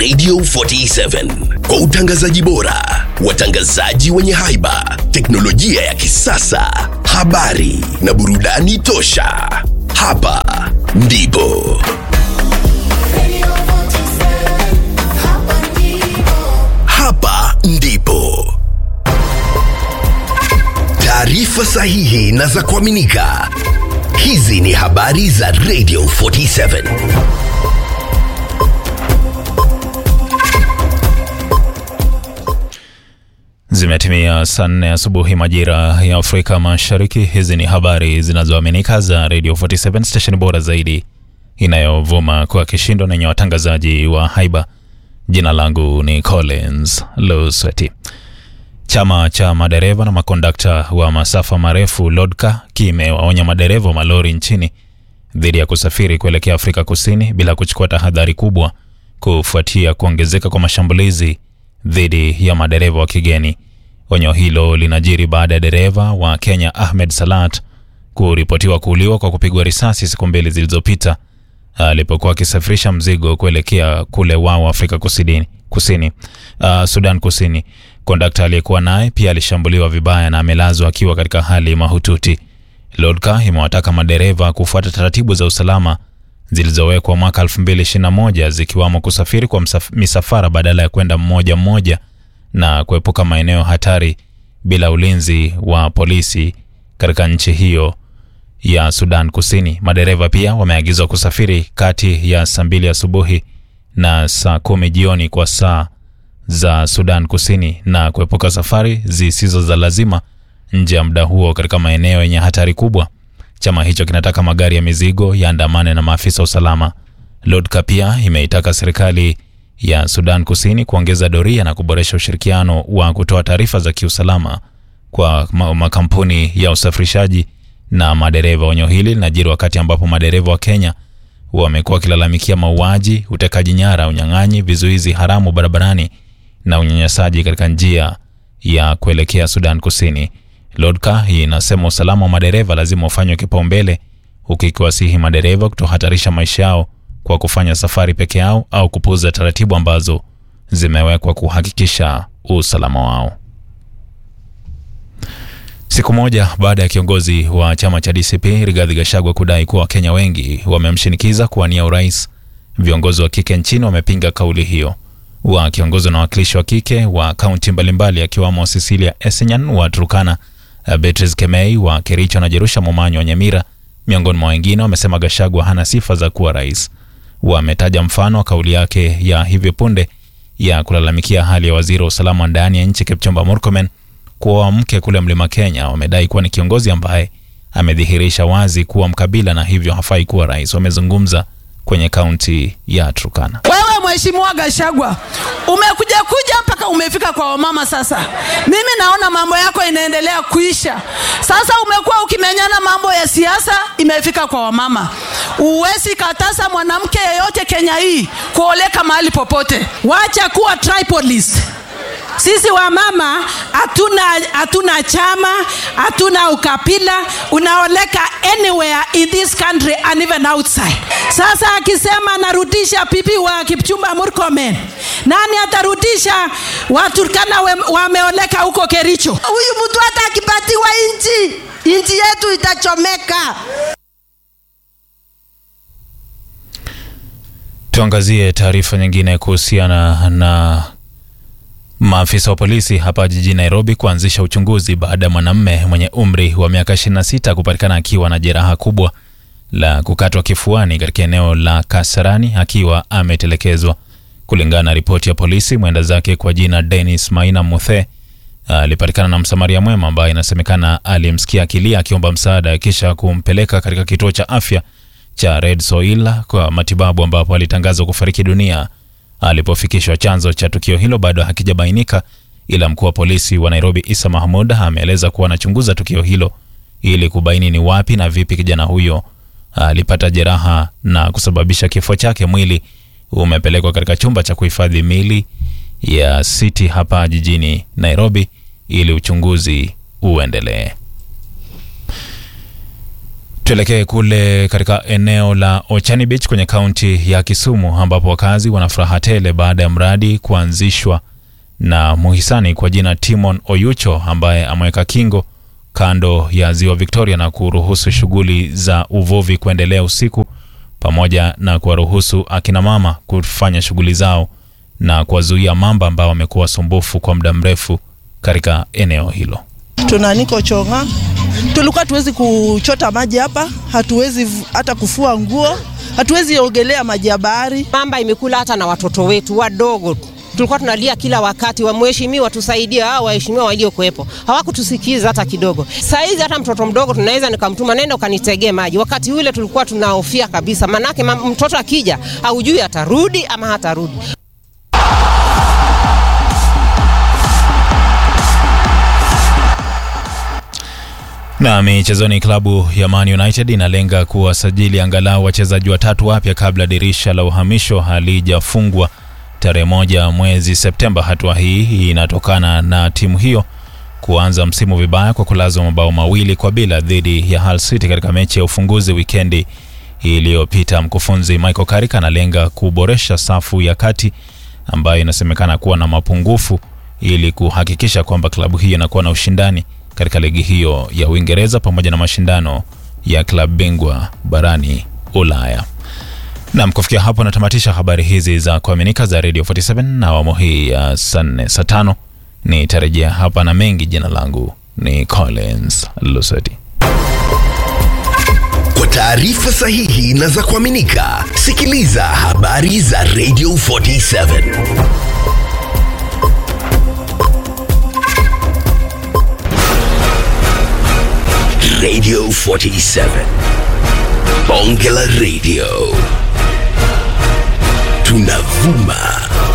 Radio 47 kwa utangazaji bora, watangazaji wenye haiba, teknolojia ya kisasa, habari na burudani tosha. Hapa ndipo hapa ndipo taarifa sahihi na za kuaminika. Hizi ni habari za Radio 47. Zimetimia saa nne asubuhi majira ya Afrika Mashariki. Hizi ni habari zinazoaminika za Radio 47 station bora zaidi inayovuma kwa kishindo na yenye watangazaji wa haiba. Jina langu ni Collins Lusweti. Chama cha madereva na makondakta wa masafa marefu LODCA kimewaonya madereva wa malori nchini dhidi ya kusafiri kuelekea Afrika Kusini bila kuchukua tahadhari kubwa kufuatia kuongezeka kwa mashambulizi dhidi ya madereva wa kigeni. Onyo hilo linajiri baada ya dereva wa Kenya Ahmed Salat kuripotiwa kuuliwa kwa kupigwa risasi siku mbili zilizopita alipokuwa akisafirisha mzigo kuelekea kule wao Afrika Kusini, kusini uh, Sudan Kusini. Kondakta aliyekuwa naye pia alishambuliwa vibaya na amelazwa akiwa katika hali mahututi. LODCA imewataka madereva kufuata taratibu za usalama zilizowekwa mwaka 2021 zikiwamo kusafiri kwa msaf, misafara badala ya kwenda mmoja mmoja na kuepuka maeneo hatari bila ulinzi wa polisi katika nchi hiyo ya Sudan Kusini. Madereva pia wameagizwa kusafiri kati ya saa mbili asubuhi na saa kumi jioni kwa saa za Sudan Kusini na kuepuka safari zisizo za lazima nje ya muda huo katika maeneo yenye hatari kubwa. Chama hicho kinataka magari ya mizigo yaandamane na maafisa usalama. LODCA pia imeitaka serikali ya Sudan Kusini kuongeza doria na kuboresha ushirikiano wa kutoa taarifa za kiusalama kwa makampuni ya usafirishaji na madereva. Onyo hili linajiri wakati ambapo madereva wa Kenya wamekuwa wakilalamikia mauaji, utekaji nyara, unyang'anyi, vizuizi haramu barabarani na unyanyasaji katika njia ya kuelekea Sudan Kusini. LODCA inasema usalama wa madereva lazima ufanywe kipaumbele, huku ikiwasihi madereva kutohatarisha maisha yao kwa kufanya safari peke yao au kupuuza taratibu ambazo zimewekwa kuhakikisha usalama wao. Siku moja baada ya kiongozi wa chama cha DCP Rigathi Gachagua kudai kuwa Wakenya wengi wamemshinikiza kuwania urais, viongozi wa kike nchini wamepinga kauli hiyo. Wakiongozwa na wawakilishi wa kike wa kaunti mbalimbali akiwamo Cecilia Esenyan wa Turkana, Beatrice Kemei wa Kericho na Jerusha Momanyo wa Nyamira, miongoni mwa wengine, wamesema Gachagua hana sifa za kuwa rais. Wametaja mfano wa kauli yake ya hivi punde ya kulalamikia hali ya waziri wa usalama ndani ya nchi Kipchumba Murkomen kuwa mke kule Mlima Kenya. Wamedai kuwa ni kiongozi ambaye amedhihirisha wazi kuwa mkabila na hivyo hafai kuwa rais. Wamezungumza kwenye kaunti ya Turkana. Wewe Mheshimiwa Gachagua umekuja kuja mpaka umefika kwa wamama. Sasa mimi naona mambo yako inaendelea kuisha. Sasa umekuwa ukimenyana mambo ya siasa, imefika kwa wamama. Uwezi katasa mwanamke yeyote Kenya hii kuoleka mahali popote. Wacha kuwa tribalist. Sisi wamama hatuna hatuna chama, hatuna ukabila, unaoleka anywhere in this country and even outside. Sasa akisema narudisha pipi wa Kipchumba Murkomen, nani atarudisha Waturkana wameoleka huko Kericho? Huyu mtu hata akipatiwa nchi, nchi yetu itachomeka. Tuangazie taarifa nyingine kuhusiana na maafisa wa polisi hapa jijini Nairobi kuanzisha uchunguzi baada ya mwanamume mwenye umri wa miaka 26 kupatikana akiwa na jeraha kubwa la kukatwa kifuani katika eneo la Kasarani akiwa ametelekezwa. Kulingana na ripoti ya polisi, mwenda zake kwa jina Dennis Maina Muthe alipatikana na msamaria mwema ambaye inasemekana alimsikia akilia akiomba msaada kisha kumpeleka katika kituo cha afya cha Red Soil kwa matibabu ambapo alitangazwa kufariki dunia alipofikishwa. Chanzo cha tukio hilo bado hakijabainika, ila mkuu wa polisi wa Nairobi Isa Mahmud ameeleza kuwa anachunguza tukio hilo ili kubaini ni wapi na vipi kijana huyo alipata jeraha na kusababisha kifo chake. Mwili umepelekwa katika chumba cha kuhifadhi mili ya City hapa jijini Nairobi ili uchunguzi uendelee. Tuelekee kule katika eneo la Ochani Beach kwenye kaunti ya Kisumu ambapo wakazi wana furaha tele baada ya mradi kuanzishwa na muhisani kwa jina Timon Oyucho ambaye ameweka kingo kando ya ziwa Victoria na kuruhusu shughuli za uvuvi kuendelea usiku pamoja na kuwaruhusu akina mama kufanya shughuli zao na kuwazuia mamba ambao wamekuwa sumbufu kwa muda mrefu katika eneo hilo. tuna niko chonga tulikuwa hatuwezi kuchota maji hapa hatuwezi v- hata kufua nguo hatuwezi ogelea maji ya bahari mamba imekula hata na watoto wetu wadogo tulikuwa tunalia kila wakati wa mheshimiwa tusaidie hao waheshimiwa waliokuwepo hawakutusikiza hata kidogo saizi hata mtoto mdogo tunaweza nikamtuma nenda ukanitegee maji wakati ule tulikuwa tunahofia kabisa manake ma- mtoto akija haujui atarudi ama hatarudi Na michezoni, klabu ya Man United inalenga kuwasajili angalau wachezaji watatu wapya kabla dirisha la uhamisho halijafungwa tarehe moja mwezi Septemba. Hatua hii inatokana na timu hiyo kuanza msimu vibaya kwa kulazwa mabao mawili kwa bila dhidi ya Hull City katika mechi ya ufunguzi wikendi iliyopita. Mkufunzi Michael Carrick analenga kuboresha safu ya kati ambayo inasemekana kuwa na mapungufu ili kuhakikisha kwamba klabu hiyo inakuwa na ushindani katika ligi hiyo ya Uingereza pamoja na mashindano ya klabu bingwa barani Ulaya. Nam, kufikia hapo natamatisha habari hizi za kuaminika za Radio 47 na awamu hii ya saa nne saa tano nitarejea hapa na mengi. Jina langu ni Collins Luseti. Kwa taarifa sahihi na za kuaminika, sikiliza habari za Radio 47 Radio 47 Bonge la Radio tunavuma